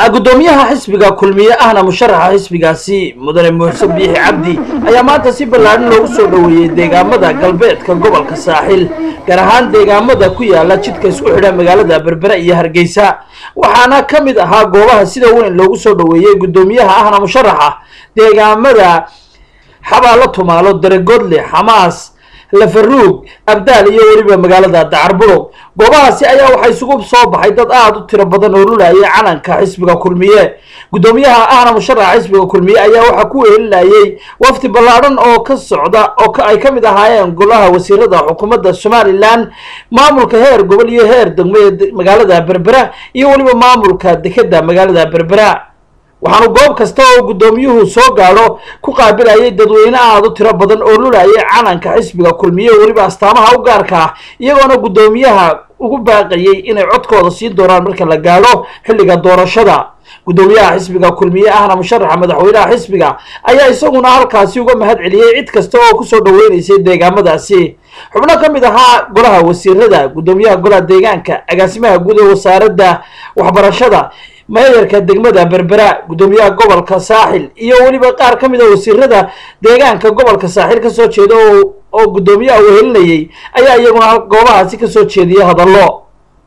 gudoomiyaha xisbiga kulmiye ahna musharaxa xisbigaasi mudane muxsen biixi cabdi ayaa maanta si ballaadhan loogu soo dhoweeyey deegaamada galbeedka gobolka saaxil gaar ahaan deegaamada ku yaala jidka isku xidha magaalada berbere iyo hargeysa waxaana ka mid ahaa goobaha sida weyn loogu soo dhoweeyey gudoomiyaha ahna musharaxa deegaamada xabaalo tumaalo daregodle xamaas lafaruug abdaal iyo weliba magaalada dacarburuq goobahaasi ayaa waxaa isugu soo baxay dad aada u tiro badan oo lulayay calanka xisbiga kulmiye gudoomiyaha ahna musharaxa xisbiga kulmiye ayaa waxaa ku wehelinayay wafdi ballaadhan oo ka socda oo ay ka mid ahaayeen golaha wasiirada xukuumadda somalilan maamulka heer gobol iyo heer degmo ee magaalada berbera iyo weliba maamulka dekeda magaalada berbera waxaanu goob kasta oo guddoomiyuhu soo gaadho ku qaabilayay dadweyne aada u tiro badan oo lulayay calanka xisbiga kulmiye weliba astaamaha u gaarka ah iyagoona guddoomiyaha ugu baaqayay inay codkooda siin doonaan marka la gaadho xilliga doorashada guddoomiyaha xisbiga kulmiye ahna musharaxa madaxweynaha xisbiga ayaa isaguna halkaasi uga mahad celiyey cid kasta oo kusoo dhaweynaysay deegaamadaasi xubno ka mid ahaa golaha wasiirada guddoomiyaha golaha deegaanka agaasimaha guud ee wasaaradda waxbarashada meeyarka degmada berbera guddoomiyaha gobolka saaxil iyo weliba qaar ka mid a wasiirada deegaanka gobolka saaxil kasoo jeeda oo guddoomiyaha wehelinayay ayaa iyaguna goobahaasi kasoo jeediyay hadallo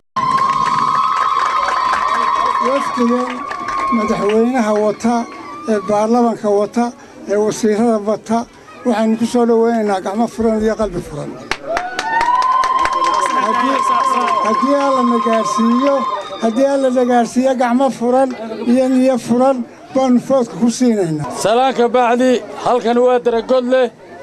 wafdigan madaxweynaha wata ee baarlamanka wata ee wasiirada wata waxaynu ku soo dhoweynaynaa gacmo furan iyo qalbi furan haddii alla na gaarsiiyo haddii alla na gaarsiiyo gacmo furan iyo niyo furan baannu foodka ku siinaynaa salaanka bacdi halkan waa daragodleh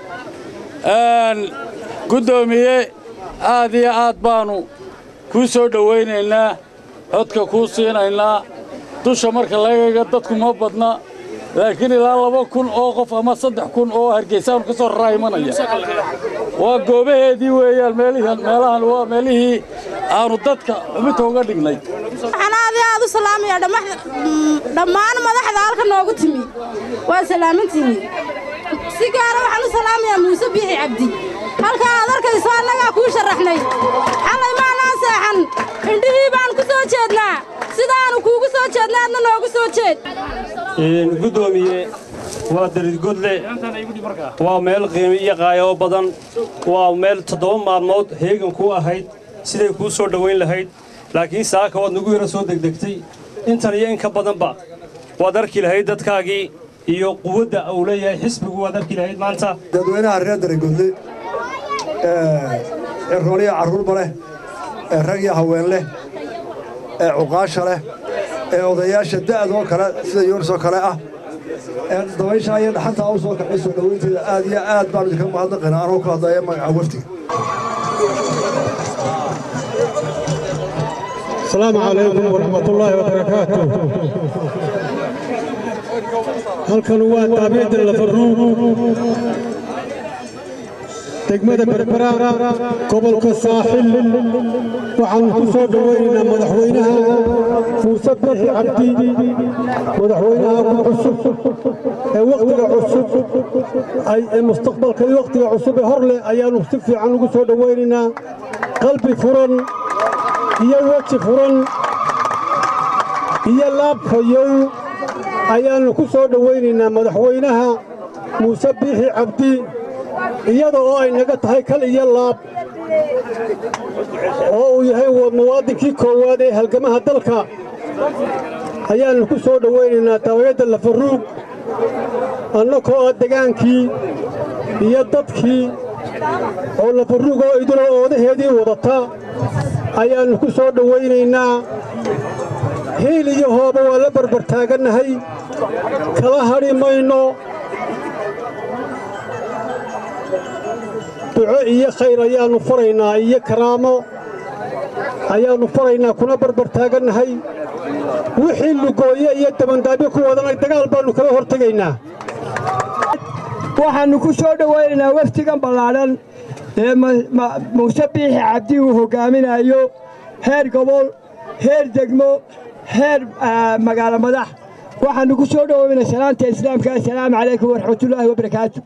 guddoomiye aad iyo aad baannu kuu soo dhowaynaynaa codka kuu siinaynaa dusha marka lagaga dadku ma badna laakiin ilaa laba kun oo qof ama saddex kun oo hargeysaanu ka soo raraa imanaya waa goobaheedii weeyaan meelahan waa meelihii aanu dadka xubinta uga dhignay waxaan aad iyo aad u salaamaya dhammaan madaxda halka noogu timi waa salaamantihiin si gaara waxaan u salaamayaa muuse biixi cabdi halka aad arkayso annagaa kuu sharaxnay xalay maanaa seexan indhihii baan ku soo jeednaa sidaannu kuugu soo jeedna adna noogu soo jeed guddoomiye waa daridgodle waa meel qiimi iyo qaayo badan waa meel toddoba maalmood heegan ku ahayd siday kuu soo dhowayn lahayd laakiin saaka waad nagu yaro soo degdegtay intan iyo in ka badanba waad arki lahayd dadkaagii iyo quwadda uu leeyahay xisbigu waad arki lahayd maanta dadweynaha reer daragodle ee rooniya carruurba leh ee rag iyo haween leh ee cuqaasha leh ee odayaasha da'doo kale sida yuunisoo kale ah ee dabayshaa iyo dhaxantaa u soo kacay soo dhowaynteeda aad iyo aad baanu idinka mahadnaqaynaa anoo ku hadlaya magaca waftiga السلام عليكم ورحمة الله وبركاته halkan waa taabicda lafaruug degmada berbera gobolka saaxil waxaanu ku soo dhowaynaynaa madaxweynaha muuse biixi cabdi madaxweynaha ku cusub ee wakhtiga cusub ee mustaqbalka iyo wakhtiga cusub ee hor leh ayaannu si fiican ugu soo dhowaynaynaa qalbi furan iyo weji furan iyo laab fayow ayaannu ku soo dhowaynaynaa madaxweynaha muuse biixi cabdi iyada oo ay naga tahay kal iyo laab oo uu yahay muwaadinkii koowaad ee halgamaha dalka ayaannu ku soo dhowaynaynaa dabayadda lafaruug annakoo ah degaankii iyo dadkii oo lafaruug oo idiloo oodaheedii wadata ayaannu ku soo dhowaynaynaa hiil iyo hooba waa la barbar taagannahay kala hadhi mayno duco iyo khayr ayaannu faraynaa iyo karaamo ayaannu faraynaa kuna barbar taagannahay wixii lugooye iyo dabandaabyo ku wadana dagaal baannu kala hor tegaynaa waxaannu ku soo dhowaynaynaa waftigan ballaadhan ee muuse biixi cabdi uu hoggaaminayo heer gobol heer degmo heer magaalo madax waxaannu ku soo dhowaynaa salaanta islaamka assalaamu calaykum waraxmatullaahi wabarakaatu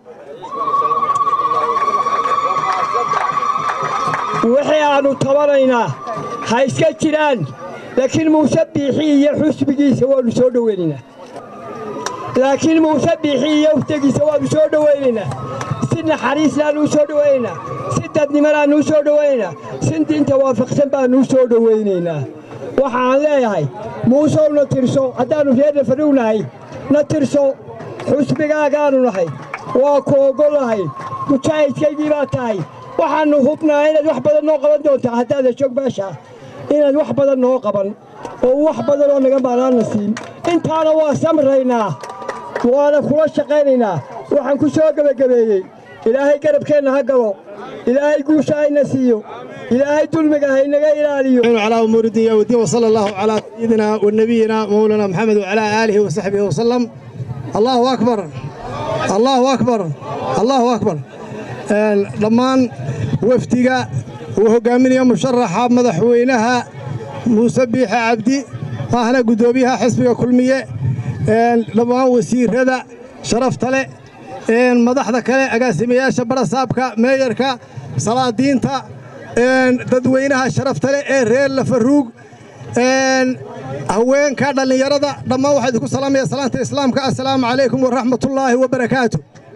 wixii aannu tabanaynaa ha iska jiraan laakiin muuse biixi iyo xusbigiisa waannu soo dhowaynaynaa laakiin muuse biixi iyo uftegiisa waannu soo dhowaynaynaa si naxariislaannu u soo dhowaynaynaa si dadnimadaannu u soo dhowaynaynaa si diinta waafaqsan baannu u soo dhowaynaynaa waxaan leeyahay muusow na tirso haddaannu reer nafarow nahay na tirso xusbigaagaannu nahay waa ku oggolahay mujaahidkaygii baa tahay waxaannu hubnaa inaad wax badan noo qaban doontaa haddaada joog meesha inaad wax badan noo qaban oo wax badan oo naga maalaanna siin intaana waa samraynaa waana kula shaqaynaynaa waxaan ku soo gebagabeeyey ilaahay garabkeenna ha galo ilaahay guusha hayna siiyo ilaahay dulmiga haynaga ilaaliyo على أمور الدنيا والدين وصلى الله على سيدنا ونبينا مولانا محمد وعلى آله وصحبه وسلم الله أكبر الله أكبر الله أكبر dhammaan wafdiga uu hogaaminaya musharaxa madaxweynaha muuse biixe cabdi ahna guddoomiyaha xisbiga kulmiye dhammaan wasiirada sharafta leh madaxda kale agaasimayaasha barasaabka meeyarka salaadiinta dadweynaha sharafta leh ee reer lafaruug haweenka dhallinyarada dhammaan waxaa idinku salaamaya salaanta islaamka assalaamu calaykum waraxmatullaahi wabarakaatu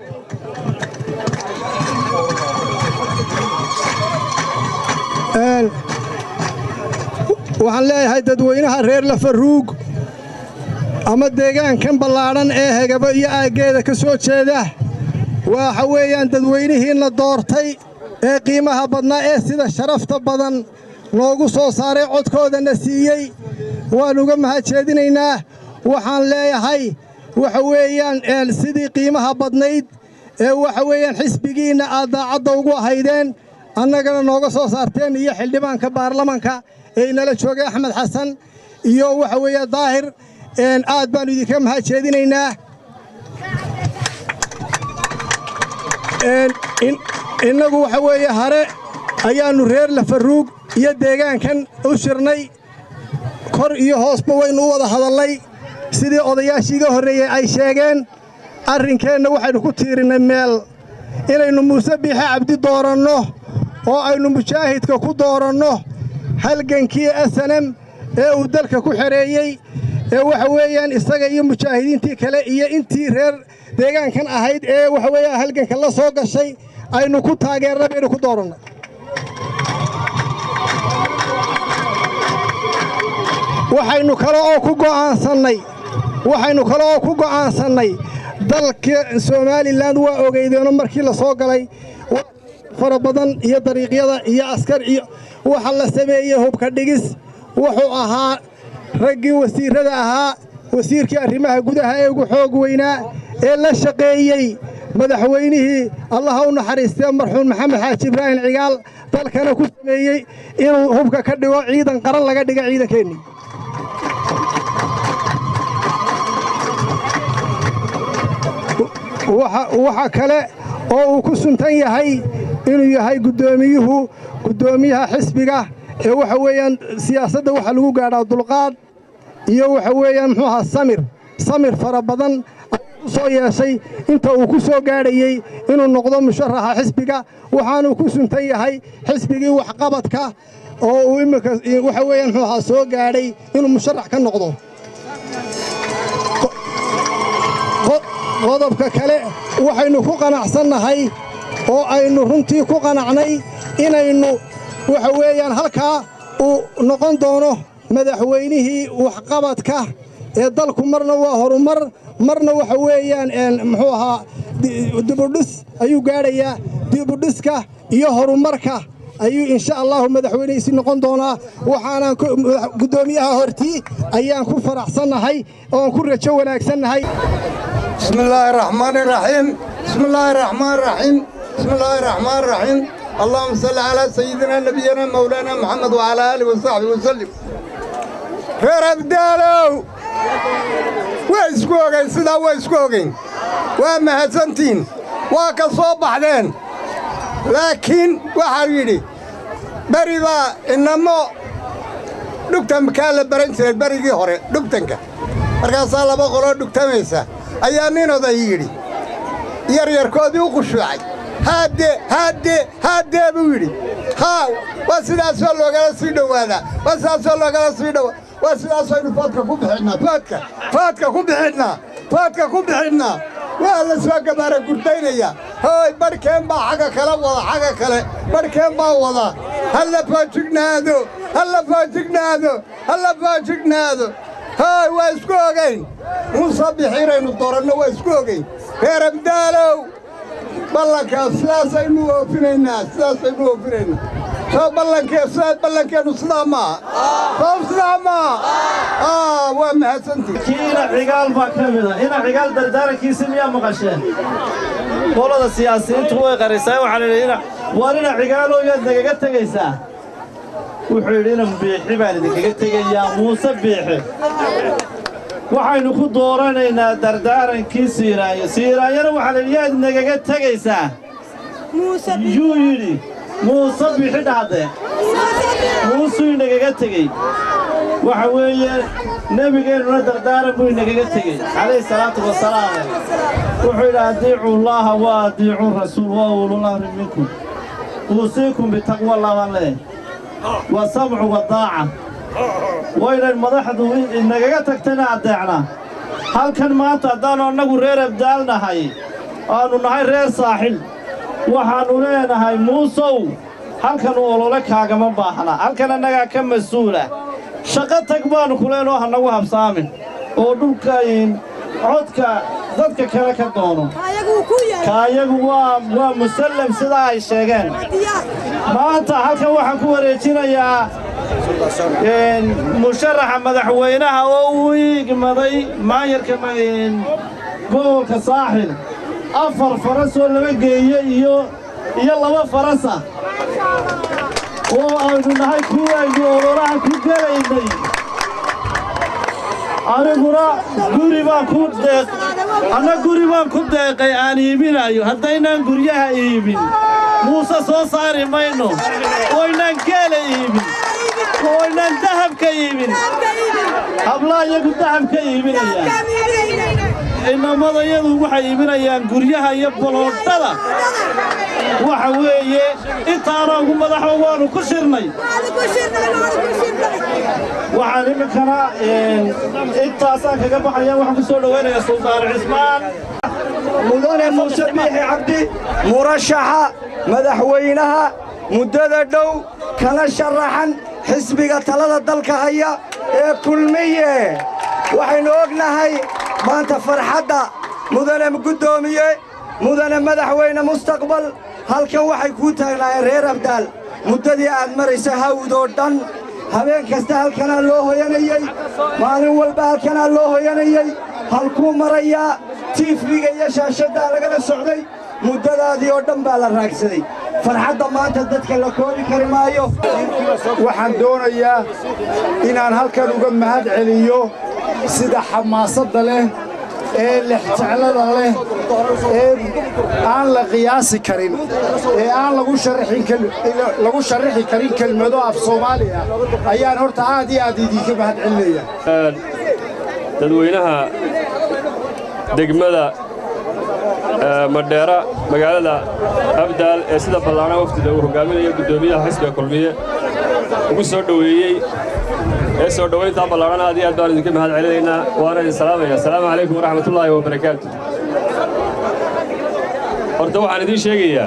waxaan leeyahay dadweynaha reer lafaruug ama deegaankan ballaadhan ee hegabo iyo aaggeeda ka soo jeeda waxa weeyaan dadweynihiinna doortay ee qiimaha badnaa ee sida sharafta badan noogu soo saaray codkoodana siiyey waan uga mahadjeedinaynaa waxaan leeyahay waxa weeyaan sidii qiimaha badnayd ee waxa weeyaan xisbigiinna aad daacadda ugu ahaydeen annagana nooga soo saarteen iyo xildhibaanka baarlamanka ee inala joogay axmed xasan iyo waxa weeye daahir aad baannu idinka mahadjeedinaynaa innagu waxa weeye hare ayaannu reer lafaruug iyo deegaankan u shirnay kor iyo hoosba waynu u wada hadallay sidii odayaashii iga horreeyey ay sheegeen arrinkeenna waxaynu ku tiirinnay meel inaynu muuse biixe cabdi dooranno oo aynu mujaahidka ku dooranno halgankii asanem ee uu dalka ku xereeyey ee waxa weeyaan isaga iyo mujaahidiintii kale iyo intii reer deegaankan ahayd ee waxa weeyaan halganka la soo gashay aynu ku taageerna baynu ku doorannay waxaynu kale oo ku go'aansannay waxaynu kale oo ku go'aansannay dalka somalilan waa ogeydeenoo markii la soo galay fara badan iyo dariiqyada iyo askar iyo waxa la sameeyey hubka dhigis wuxuu ahaa raggii wasiirrada ahaa wasiirkii arrimaha gudaha ee ugu xoog weynaa ee la shaqeeyey madaxweynihii allaha u naxariistee marxuum maxamed xaaji ibraahim cigaal dalkana ku sameeyey inuu hubka ka dhigo ciidan qaran laga dhiga ciidankeennii waxa kale oo uu ku suntan yahay inuu yahay guddoomiyuhu guddoomiyaha xisbiga ee waxa weeyaan siyaasadda waxaa lagu gaadhaa dulqaad iyo waxa weeyaan muxuu ahaa samir samir fara badan ayuu u soo yeeshay inta uu ku soo gaadhayey inuu noqdo musharaxa xisbiga waxaanuu ku suntan yahay xisbigii waxqabadka oo uu imminka waxa weeyaan muxuu ahaa soo gaadhay inuu musharax ka noqdo qodobka kale waxaynu ku qanacsannahay oo aynu runtii ku qanacnay inaynu waxa weeyaan halkaa uu noqon doono madaxweynihii waxqabadka ee dalku marna waa horumar marna waxa weeyaan muxuu ahaa dibudhis ayuu gaadhayaa dibudhiska iyo horumarka ayuu insha allahu madaxweynehiisi noqon doonaa waxaanaan guddoomiyaha hortii ayaan ku faraxsannahay oon ku rajo wanaagsannahay بسم الله الرحمن الرحيم بسم الله الرحمن الرحيم بسم الله الرحمن الرحيم اللهم صل على سيدنا نبينا مولانا محمد وعلى آله وصحبه وسلم reer abdaalow way isku ogayn sidaa way isku ogayn waa mahadsantiin waa ka soo baxdeen laakiin waxaa yidhi beri baa inamo dhugtan kaa la baran jiray berigii hore dhugtanka markaasaa laba qoloo dhugtamaysa ayaa nin oday yidhi yaryarkoodii u qushuucay haadde haadde haaddee buu yidhi haa waa sidaasoo loogala sii dhowaadaa waa sidaasoo loogala sii dhowaa waa sidaasaynu foodka ku bixinnaa foodka foodka ku bixinnaa foodka ku bixinnaa waa la soo gabaara gurdaynaya hooy barhkeen baa xagga kale wada xagga kale barhkeen baa wada halla foojignaado halla foojignaado halla foojignaado hooy waa isku ogayn muuse bixiinaynu dooranno waa isku ogayn reer abdaalow ballankaas sidaasaynu oofinaynaa sidaasaynu oofinaynaa soo ballankee sidaad ballankeennu sidaa maaha soo sidaa maaha waa mahadsantii kiina cigaal baa ka mida ina cigaal dardaarankiisi miyaa maqasheen qolada siyaasiyiintu way qarisaa waxaa la yidhi waar ina cigaalow yaad nagaga tegaysaa wuxuu yidhi ina biixi baan idinkaga tegayaa muuse biixi waxaynu ku dooranaynaa dardaarankii siiraayo siiraayona waxaa la yidhi yaad nagaga tegaysaa yuu yidhi muuse bixi dhahde muusuu inagaga tegey waxa weeye nebigeennuna dardaaran buu inagaga tegey calayhi salaatu wasalaam wuxuu yidhi adiicu llaaha wa adiicu rasuul wa ululahri minkum uusiikum bitaqwa laban leh wa samcu wa daaca waynan madaxdu inagaga tagtayna addeecna halkan maanta haddaannu annagu reer abdaal nahay aannu nahay reer saaxil waxaannu leenahay muusow halkan olole kaagama baahna halkan annagaa ka mas-uula shaqo tag baannu ku leenoo hanagu habsaamin oo dhulkayn codka dadka kale ka doono kaayagu waa waa musallam sidaa ay sheegeen maanta halkan waxaan ku wareejinayaa musharaxa madaxweynaha oo uu igmaday maayarka gobolka saaxil afar faras oo laba geeye iyo iyo laba farasa oo aynu nahay kuwii aynu ololaha ku gelaynay aniguna guri baan ku deeq anna guri baan ku deeqay aan iibinayo haddaynaan guryaha iibin muuse soo saari mayno ooynaan geela iibin ooynaan dahabka iibin hablaa iyagu dahabka iibinayaan inamadayadu waxay iibinayaan guryaha iyo boloodhada waxa weeye intaana ugu madaxo waannu ku shirnay waxaan iminkana intaasaan kaga baxaya waxaan ku soo dhowaynaya suldaan cismaan mudane muuse biixi cabdi murashaxa madaxweynaha muddada dhow kana sharaxan xisbiga talada dalka haya ee kulmiye waxaynu ognahay maanta farxadda mudane guddoomiye mudane madaxweyne mustaqbal halkan waxay kuu taagnaayeen reer abdaal muddadii aad maraysa hawdoo dhan habeen kasta halkanaa loo hoyanayey maalin walba halkanaa loo hoyanayey halkuu marayaa tiifbiga iyo shaashaddaa lagala socday muddadaadii oo dhan baa la raagsaday farxadda maanta dadka la koobi kari maayo waxaan doonayaa inaan halkan uga mahad celiyo sida xamaasadda leh ee lexjeclada leh ee aan la qiyaasi karin ee aan lagu sharraxi karin kelmado af soomaali ah ayaan horta aad iyo aad idinka mahad celinaya dadweynaha degmada madheera magaalada abdaal ee sida ballaana waftida uu hogaaminaya guddoomiyaha xisbiga kulmiye ugu soo dhoweeyey ee soo dhowayntaa ballaadhan aad iyo aad baan idinka mahad celinaynaa waana idin salaamaya asalaamu calaykum waraxmatullaahi wabarakaatu horta waxaan idiin sheegayaa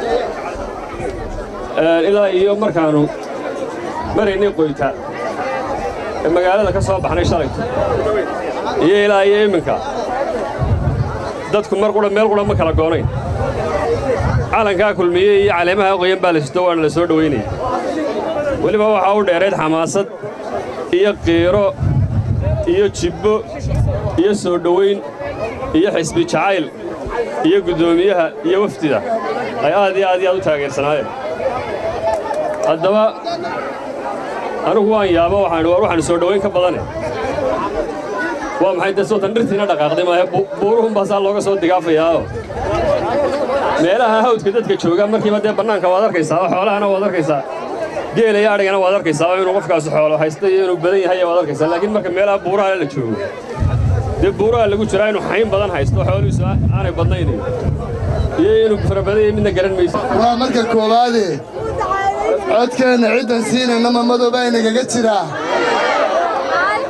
ilaa iyo markaannu maraynay qoyta ee magaalada ka soo baxnay shalayto iyo ilaa iyo iminka dadku mar qudha meel qudha ma kala goonayn calankaa kulmiye iyo caleemaha qoyan baa la sito waana la soo dhowaynaya weliba waxaa u dheerayd xamaasad iyo qiiro iyo jibbo iyo soo dhowayn iyo xisbi jacayl iyo guddoomiyaha iyo wafdida ay aad iyo aad iyo aad u taageersanaayeen haddaba anigu waan yaabo waxaan war waxaan soo dhowayn ka badane waa maxay dee sootan dhirtiina dhaqaaqday maahe buuruhunbaa saa looga soo digaafayaao meelaha hawdka dadka jooga markiiba dee bannaanka waad arkaysaa oo xoolahana waad arkaysaa geela iyo adhigana waad arkaysaa oo inuu qofkaasi xoolo haysta iyo inuu badan yahay waad arkaysaa laakiin marka meelaha buuraha la joogo dee buuraha lagu jiraa inuu xayn badan haysto xoolihiisu aanay badnaynayn iyo inuu fara badan yahay midna garan mayso waa marka koowaade codkeenna ciddan siinayna mamadooba inagaga jiraa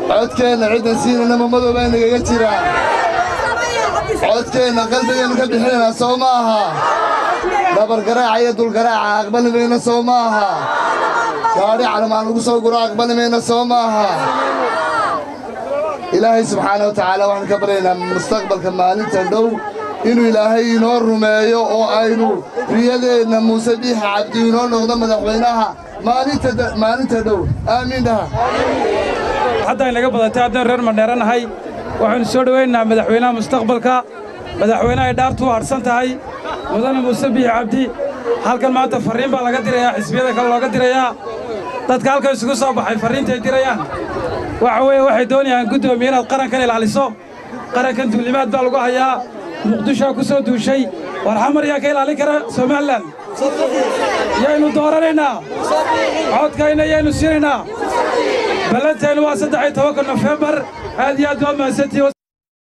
codkeenna ciddan siinayna ma madoobaa nagaga jira codkeenna qalbigeennu ka bixinaynaa soo ma aha dhabargaraaca iyo dulgaraaca aqbali mayna soo ma aha gaadhi calamaan lagu soo guro aqbali mayna soo ma aha ilaahay subxaana wa tacaala waxaan ka baryaynaa mustaqbalka maalinta dhow inuu ilaahay inoo rumeeyo oo aynu riyadeenna muuse biixa cabdi inoo noqdo madaxweynaha maalinta dhow aamiin dhaha hadda inaga badatay haddaan reer mandheeranahay waxaynu soo dhowaynaynaa madaxweynaha mustaqbalka madaxweynaha ay dhaartu u hadhsan tahay mudane muuse biixi cabdi halkan maanta farriin baa laga dirayaa xisbiyada kale looga dirayaa dadka halkan isugu soo baxay farriintay dirayaan waxa weeye waxay doonayaan guddoomiye inaad qarankan ilaaliso qarankan duulimaad baa lagu hayaa muqdishoa ku soo duushay war xamar yaa ka ilaalin kara somalilan yaynu dooranaynaa codkayna yaynu siinaynaa ballantaynu waa saddex iyo tobanka nofembar aad iyo aad waa mahadsantihi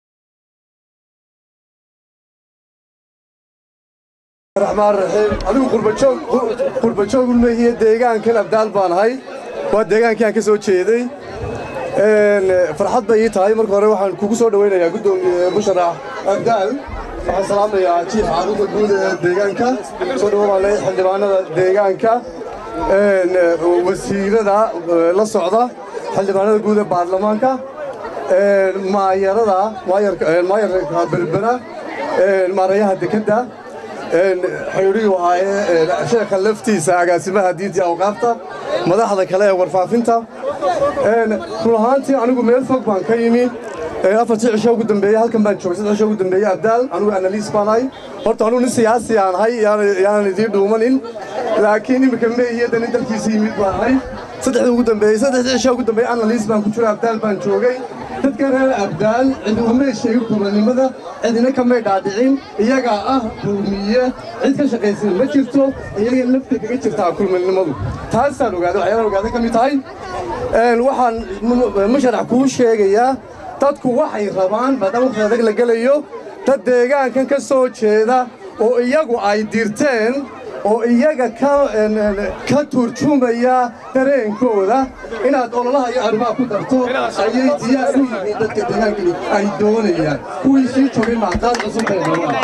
raxmaan raxiim adigu qurbajoog qurbajoogul meehiye deegaankan abdaal baan ahay waa deegaankii aan ka soo jeeday farxad bay ii tahay marka hore waxaan kugu soo dhowaynayaa guddoomiye musharax abdaal waxaan salaamayaa jiif caruurta guud ee deegaanka soo dhawo baan leeyahay xildhibaanada deegaanka wasiirada la socda xildhibaanada guud ee baarlamaanka maayarada maayarka berbera maarayaha dekedda xidhiidhigu ahaayee sheekha laftiisa agaasimaha diinta awqaafta madaxda kale ee warfaafinta run ahaantii anigu meel fog baan ka yimi afartii cisho ugu dambeeyey halkan baan joogay saddex cisho ugu dambeeyey abdaal anigu analiis baan ahay horta anigu nin siyaasi aan ahay yaanan idiin dhuumanin laakiin iminka meehiyadan in dalkiisa yimid baan ahay saddexdii ugu dambeeyey saddexdii cisho ugu dambeeyey analiis baan ku jiro abdaal baan joogay dadka reer abdaal cidi umay sheegin kulannimada cidina kamay dhaadhicin iyagaa ah kulmiye cid ka shaqaysan ma jirto iyaga lafta kaga jirtaa kulmanimadu taasaan ogaaday waxyaalaan ogaaday ka mid tahay waxaan musharax kuu sheegayaa dadku waxay rabaan maadaama waqti adag la gelayo dad deegaankan ka soo jeeda oo iyagu ay dirteen oo iyaga ka turjumaya dareenkooda inaad ololaha iyo arrimaha ku darto ayay diyaar u yihiin dadka deegaankani ay doonayaan kuwii sii joogay macdaad cusubay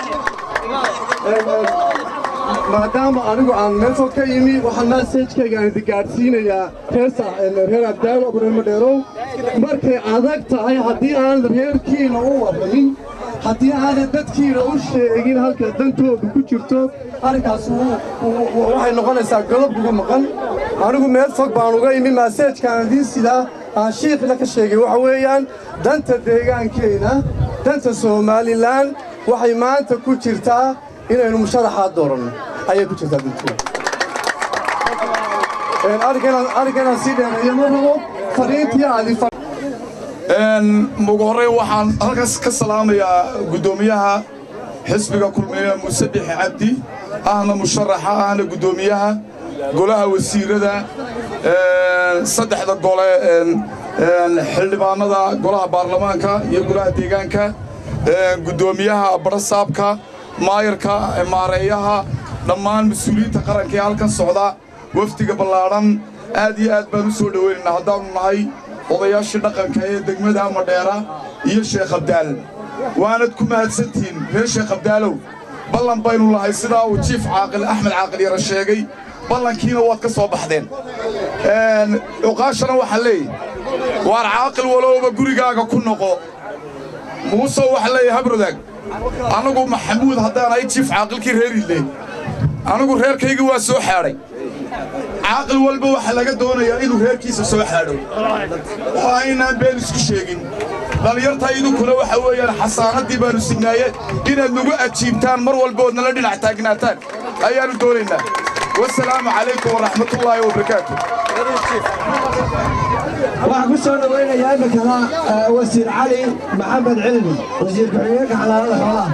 rabaan maadaama anigu aan meel fog ka yimi waxaan maasajkayga aan idi gaadhsiinayaa reer abdaalo reer madheerow markay adag tahay haddii aan reerkiina u warramin haddii aanay dadkiina u sheegin halka dantoodu ku jirto arrinkaas waxay noqonaysaa godob uga maqan anigu meel fog baan uga imi maaseejkaan idiin sidaa aan shiikhna ka sheegay waxa weeyaan danta deegaankeenna danta somalilan waxay maanta ku jirtaa inaynu musharaxaa dooranno ayay ku jirtaa danteeda arrinkanaan sii dheereeyo ma rabo fariintii aadi ugu horrayn waxaan halkaas ka salaamayaa guddoomiyaha xisbiga kulmiye muuse bixi cabdi ahna musharaxa ahna guddoomiyaha golaha wasiirada saddexda gole xildhibaanada golaha baarlamaanka iyo golaha deegaanka guddoomiyaha barasaabka maayarka maareeyaha dhammaan mas-uuliyiinta qaranka ee halkan socda wafdiga ballaadhan aad iyo aad baan u soo dhowaynaynaa haddaannu nahay odayaashii dhaqanka ee degmada madheera iyo sheekh abdaal waanad ku mahadsantihiin reer sheekh abdaalow ballan baynu lahay sidaa uu jiif caaqil axmed caaqil yara sheegay ballankiina waad ka soo baxdeen cuqaashana waxaa leeyahy waar caaqil walowba gurigaaga ku noqo muusow waxaa leeyahy habrodaag annagu maxamuud haddaan ahay jiif caaqilkii reerile anigu reerkaygii waa soo xaadhay caaqil walba waxaa laga doonayaa inuu reerkiisa soo xaadho oo aynaan been isku sheegin dhallinyarta idinkuna waxa weeyaan xasaanaddii baannu signaaye inaad nagu ajiibtaan mar walba ood nala dhinac taagnaataan ayaannu doonaynaa wasalaamu calaykum waraxmatullaahi wabarakaatu waxaan ku soo dhowaynayaa iminkana wasiir cali maxamed cilmi wasiir ku-xigeenka xalaalada xoolaha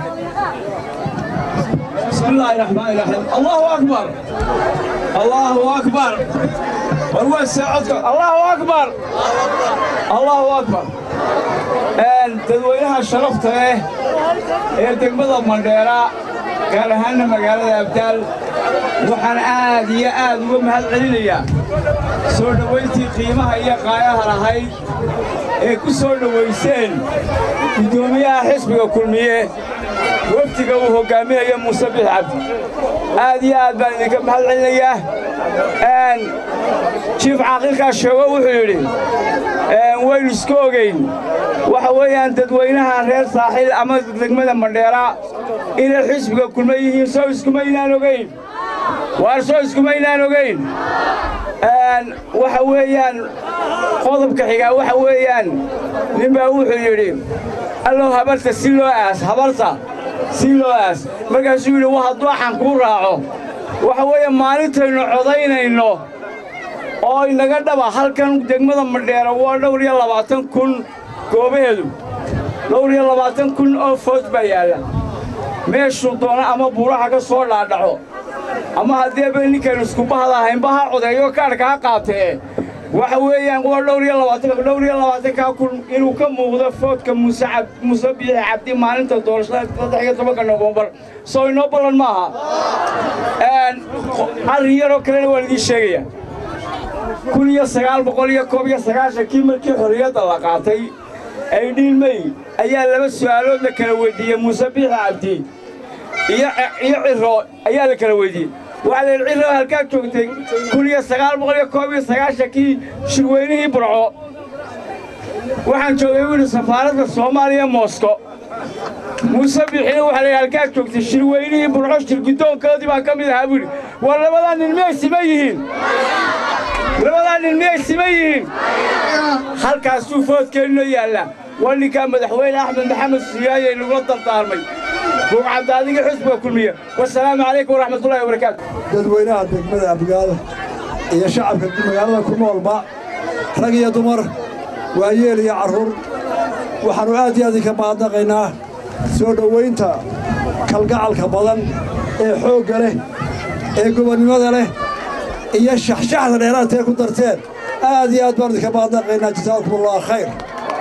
بسم الله الرحمن الرحيم الله أكبر الله أكبر والوسع عدك الله أكبر الله أكبر dadweynaha sharafta leh ee degmada mandheera gaar ahaanna magaalada abdaal waxaan aad iyo aad uga mahad celinayaa soo dhowayntii qiimaha iyo qaayaha lahayd ee ku soo dhowayseen guddoomiyaha xisbiga kulmiye wafdiga uu hoggaaminayo muuse bix cabdi aad iyo aad baan idinka mahad celinayaa jiif caaqilkaa sheego wuxuu yidhi waynu iska ogayn waxa weeyaan dadweynaha reer saaxiil ama degmada mandheera inay xisbiga kulma yihiin soo iskumaynaan ogayn waar soo iskumaynaan ogayn waxa weeyaan qodobka xigaa waxa weeyaan ninbaa wuxuu yidhi allow habarta si loo aas habarta si loo aas markaasuu yidhi wa hadduu axan kuu raaco waxa weeye maalintaynu codaynayno oo inaga dhaba halkan degmada madheera waa dhowr iyo labaatan kun goobaheedu dhowr iyo labaatan kun oo food baa yaalla meeshuu doono ama buuraha ka soo dhaadhaco ama haddeeba ninkaynu iskubahada ahaynba ha codeeyo kaadhka ha qaatee waxa weeyaan waa dhowr iyo labaatan dhowr iyo labaatankaa kun inuu ka muuqdo foodka muuse cab muuse biixi cabdi maalinta doorashada saddex iyo tobanka nofembar soo inoo ballan maaha arrin yaroo kalena waan idiin sheegaya kun iyo sagaal boqol iyo koob iyo sagaashankii markii xorriyadda la qaatay aydhiin mey ayaa laba su'aalood la kala weydiiyey muuse biixi cabdi iyo iyo ciro ayaa la kala weydiiyey waxaa la yidhi ciro halkaa joogtay kun iyo sagaal boqol iyo koob iyo sagaashankii shirweynihii burco waxaan joogay buu yidhi safaaradda soomaaliya moosko muuse biixina waxaa la yidhi halkaa joogtay shirweynihii burco shirguddoonkoodii baa ka mid ahaa buu yidhi war labadaa nin miyay siman yihiin labadaa nin miyay siman yihiin halkaasuu foodkeennoo yaallaa waa ninkaa madaxweyne axmed maxamed siyaayey lagula dardaarmay buucadda adiga xusbiga kulmiya wasalaamu calaykum waraxmatullahi wabarakaatu dadweynaha degmada abgaada iyo shacabka magaalada ku noolba rag iyo dumar waayeel iyo carruur waxaannu aad iyo aad idinka mahadnaqaynaa soo dhowaynta kalgacalka badan ee xoogga leh ee gobonnimada leh iyo shaxshaxda dheeraadtae ku darteen aad iyo aad baanu idinka mahadnaqaynaa jasaakumullahu khayr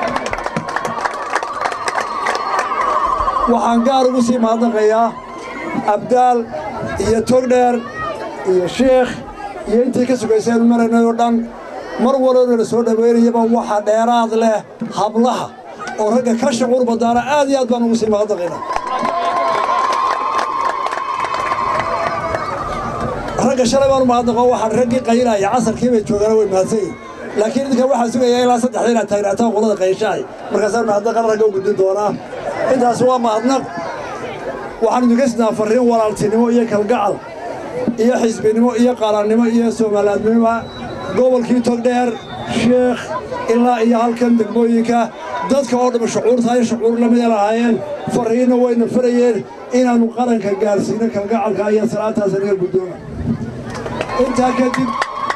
waxaan gaar ugu sii mahadnaqayaa abdaal iyo togdheer iyo sheekh iyo intii ka sugaysaynu maraynay oo dhan mar walbana la soo dhowaynayaba waxa dheeraad leh hablaha oo ragga ka shucuur badaana aad iyo aad baan ugu sii mahadnaqaynaa ragga shalay baanu mahadnaqo waxaan raggii qaylaya casarkii bay joogaana way mahadsan yihin laakiin idinka waxaa sugayaa ilaa saddexda inaad taagnaataan qolada qayshahay markaasaan mahadnaqan ragga u gudbin doonaa intaas waa mahadnaq waxaan idinka sidnaa farriin walaaltinimo iyo kalgacal iyo xisbinimo iyo qaranimo iyo soomaaliyadnimo gobolkii togdheer sheekh ilaa iyo halkan degmooyinka dadka oo dhamma shucuurta iyo shucuur lamida lahaayeen farriinna wayna farayeen inaannu qaranka gaarsiino kalgacalka iyo salaantaas naga guddooma intaa kadib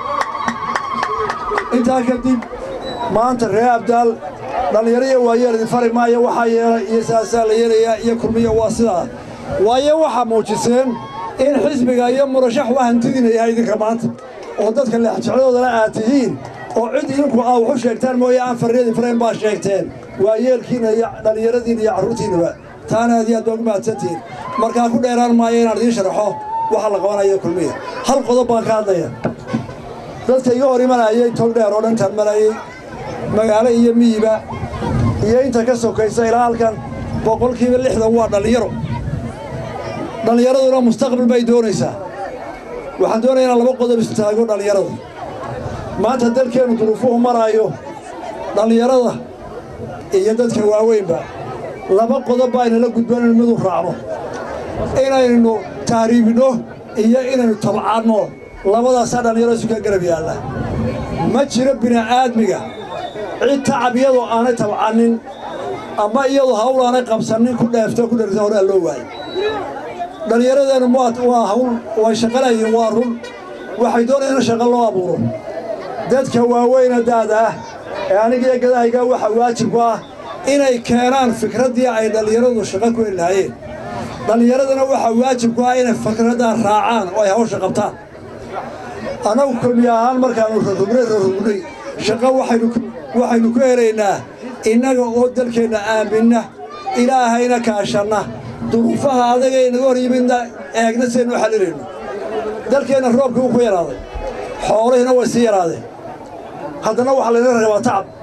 intaa kadib maanta ree abdaal dhallinyaro iyo waayeel idin fari maayo waxaa yeelay iyo saasaa la yeelayaa iyo kulmiya waa sidaa waayo waxaa muujiseen in xisbiga iyo murashax waa hantidina yahay idinka maanta oo dadka leexjecladoodana aad tihiin oo cid idinku aa waxu sheegtaan mooye aan farriyadin farayn baa sheegteen waayeelkiinna iyo dhallinyaradiinna iyo carruurtiinnaba taana aad iyo aad baa ugu mahadsantihiin markaa ku dheeraan maayo inaan idiin sharaxo waxa la qabanayo kulmiya hal qodob baan ka hadlaya dadka iga hor imanayay togdheer oo dhantaan marayay magaalo iyo miyiba iyo inta ka sokaysa ilaa halkan boqolkiiba lixdan waa dhallinyaro dhallinyaraduna mustaqbal bay doonaysaa waxaan doonaya inaan laba qodob istaago dhallinyarada maanta dalkeennu duruufuhu maraayo dhallinyarada iyo dadka waaweynba laba qodob baa inala gudboon inu midu raacno inaynu taariibinno iyo inaynu tabcaanno labadaasaa dhallinyaro isu ka garab yaalla ma jiro bini'aadmiga cid tacab iyadoo aanay tabcannin ama iyadoo hawl aanay qabsannin ku dheefto ku dherta horaa loo waayey dhallinyaradeennu waa hawl way shaqalayiin waa run waxay doonayaan in shaqo loo abuuro dadka waaweyna daada ah ee anigiyo gadahaygaa waxa waajib ku ah inay keenaan fikraddii ay dhallinyaradu shaqo ku heli lahaayeen dhallinyaradana waxaa waajib ku ah inay fikraddaa raacaan oo ay hawsha qabtaan annagu kulmi ahaan markaannu rarugnay rarugnay shaqo waxaynu ku helaynaa innaga oo dalkeenna aaminna ilaahayna kaashanna duruufaha adagay naga hor yimidna eegna saynu xallilayno dalkeenna roobkii wuu ku yaraaday xoolihiina way sii yaraadeen haddana waxaa layna rabaa tacab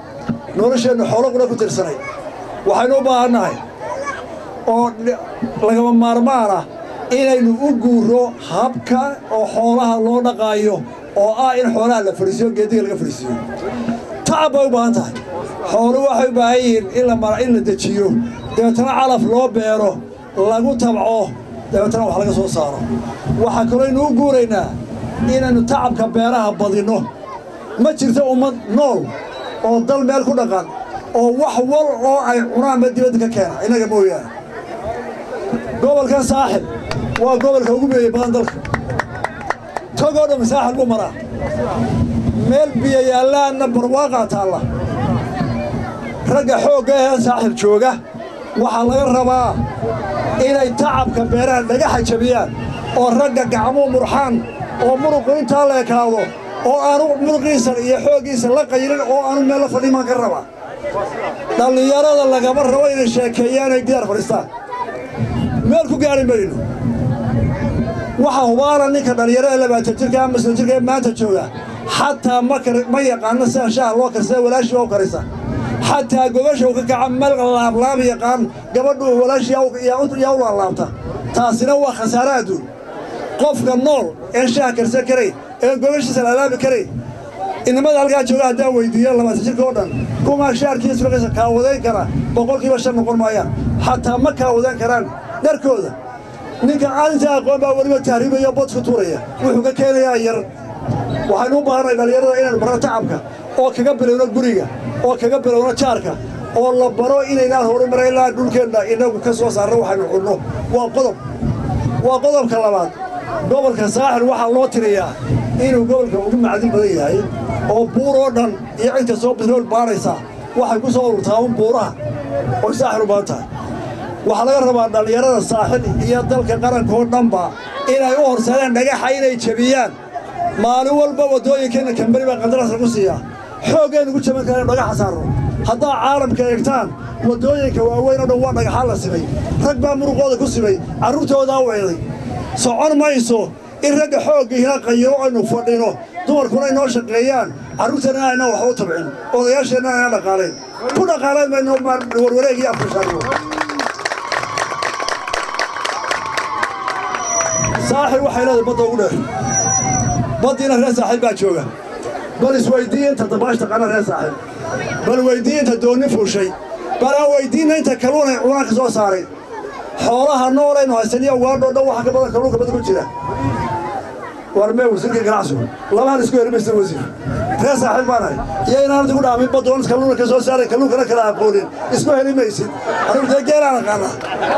nolosheennu xoolo qura ku tirsanay waxaynu u baahannahay oo lagama maarmaan ah inaynu u guuro habka oo xoolaha loo dhaqaayo oo ah in xoolaha la fadhiisiyo geediga laga fadhiisiiyo tacab bay u baahan tahay xoolu waxay u baahan yihiin in la mara in la dejiyo dabeetana calaf loo beero lagu tabco dabeetana wax laga soo saaro waxaa kalooynu u guuraynaa inaynu tacabka beeraha badinno ma jirto ummad nool oo dal meel ku dhaqan oo wax wal oo ay cunaanba dibadda ka keena innaga mooyaane gobolkan saaxib waa gobolka ugu beeyey badan dalka togoo dhammi saaxil buu maraa meel biyo yaallaanna barwaaqaa taalla ragga xoogga ee saaxil jooga waxaa laga rabaa inay tacabka beeraha laga xajabiyaan oo ragga gacmuu murxaan oo muruqu intaa la ekaado oo aanu muruqiisa iyo xooggiisa la qayrin oo aanu meel la fadhimaan ka rabaa dhallinyarada lagama rabo inay sheekeeyaan ay gidaar fadhiistaan meel ku gaari mayno waxa hubaana ninka dhallinyarada labaatan jirka ama sodon jirka ee maanta jooga xataa ma yaqaano sida shaha loo karsada walaashii waa u karisa xataa gobasha uu ka kaca meel laablaab yaqaan gabadhu walaashii yaa u laablaabta taasina waa khasaare adduun qofka nool een shaha karsan karayn een gobashiisa laalaabi karayn inamada halkaa jooga haddaan weydiiyo labaatan jirka oo dhan kumaa shaarkiisa markaysa kaawadayn kara boqolkiiba shan noqon maayaan xataa ma kaawadayn karaan dharkooda ninka aaninta aqoon baa weliba tahriibaya bad ku tuuraya wuxuu ka keenayaa yar waxaynu u baahanay dhallinyarada inaynu barno tacabka oo kaga bilowno guriga oo kaga bilowno jaarka oo la baro inaynaan horumara ilaa dhulkeenna inagu ka soo saarno waxaynu cunno waa qodob waa qodobka labaad gobolka saaxil waxaa loo tiriyaa inuu gobolka ugu macdin badan yahay oo buur oo dhan iyo cid kastoo bitrool baadhaysa waxay ku soo ururtaa un buuraha oy saaxil u badan tahay waxaa laga rabaa dhallinyarada saaxil iyo dalka qaranka oo dhanba inay u horseedaan dhagaxa inay jebiyaan maalin walba waddooyinkeenna kamberi baa qandaraas lagu siiyaa xooggaynu ku jaban kara inu dhagaxa saarno haddaa caalamka eegtaan waddooyinka waaweyn oo dhan waa dhagaxaan la simay rag baa muruqooda ku simay carruurtoodaa weeday socon mayso in ragga xooggiina qayiro aynu fadhino dumarkuna inoo shaqeeyaan carruurteenna ayna waxba u tabcin odayaasheenna ayna dhaqaalayn ku dhaqaalayn mayno warwareeg iyo afkashaariyo saaxil waxay leedahay badda ugu dheer baddiina reer saaxiil baa jooga bal isweyddiiya inta dabaash taqaana reer saaxiil bal weyddiiya inta doonni fuushay bal aan weyddiinna inta kalluunay cunaan ka soo saaray xoolaha noolaynu haysan iyo ugaadhoo dhan waxa ka badan kalluunka badda ku jira war mee wasiirka ganacsigu labahan isku heri maysa wasiir reer saaxiil baan ahay iyo inaan adigu dhaamin baddoon kalluuna ka soo saaray kalluunkana kala aqoonin isku heli maysid anugu geelaan aqaanaa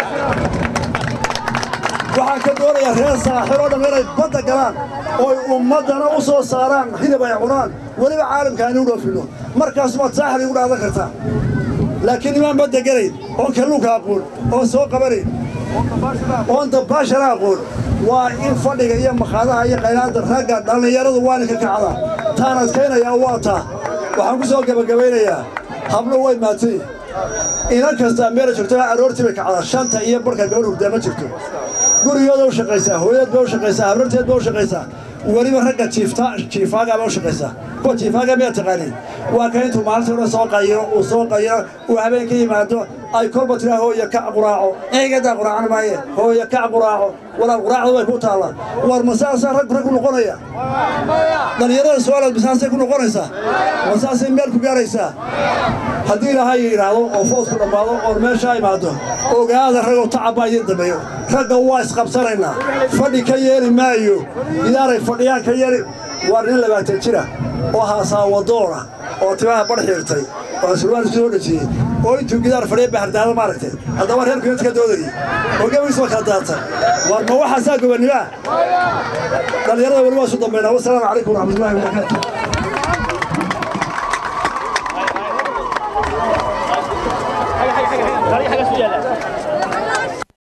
waxaan ka doonayaa reer saaxil oo dhan inay badda galaan ooy ummaddana u soo saaraan hilib ay cunaan weliba caalamka aynu u dhoofinno markaas maad saaxil igu dhaadan kartaa laakiin nimaan badda gelayn oon kalluunka aqoon oon soo qabanayn oon dabbaashana aqoon waa in fadhiga iyo makhaadaha iyo qaylaadda ragga dhallinyaradu waana ka kacdaa taan adkaynayaa waa taa waxaan ku soo gebagabaynayaa hablo way maatay inan kastaa meela joogto aroortii bay kacdaa shanta iyo barka gabadh hurdaa ma jirto gurigooda u shaqaysaa hooyad bay u shaqaysaa habrarteed bay u shaqaysaa weliba ragga jiifta jiifaagaa bay u shaqaysaa kuwa jiifaaga miyaa taqaaniin waa ka intuu maalintii hore soo qayiro uu soo qayiro uu habeen ka yimaado ay kolba tiraa hooya kac quraaco eegadaa quraacan maaye hooya kac quraaco walaal quraacdu way ku taallaa war masaasaa rag rag ku noqonaya dhallinyarada su-aalaad masaasay ku noqonaysaa masaasay meel ku gaaraysaa haddii ilaahay yidhaahdo oo foodku dhammaado oon meeshaa imaado ogaada ragoo tacabbaa idiin dambeeyo ragga waa isqabsanaynaa fadhi ka yeeli maayo gidaaray fadhiyaan ka yeeli waa nin labaatan jira oo haasaawadoona oo timaha bar xiirtay oo surwaal isku soo dhejiyey oo intuu gidaar fadhiya bahardaada maaragtay haddaba reerku inta ka doodayay oo gabaygiisba kala daatay war ma waxaasaa gobanimaa dhallinyarada weli waa isu dambaynaa wasalaamu calaykum waraxmatullahi wabarakaatu حاجه حاجه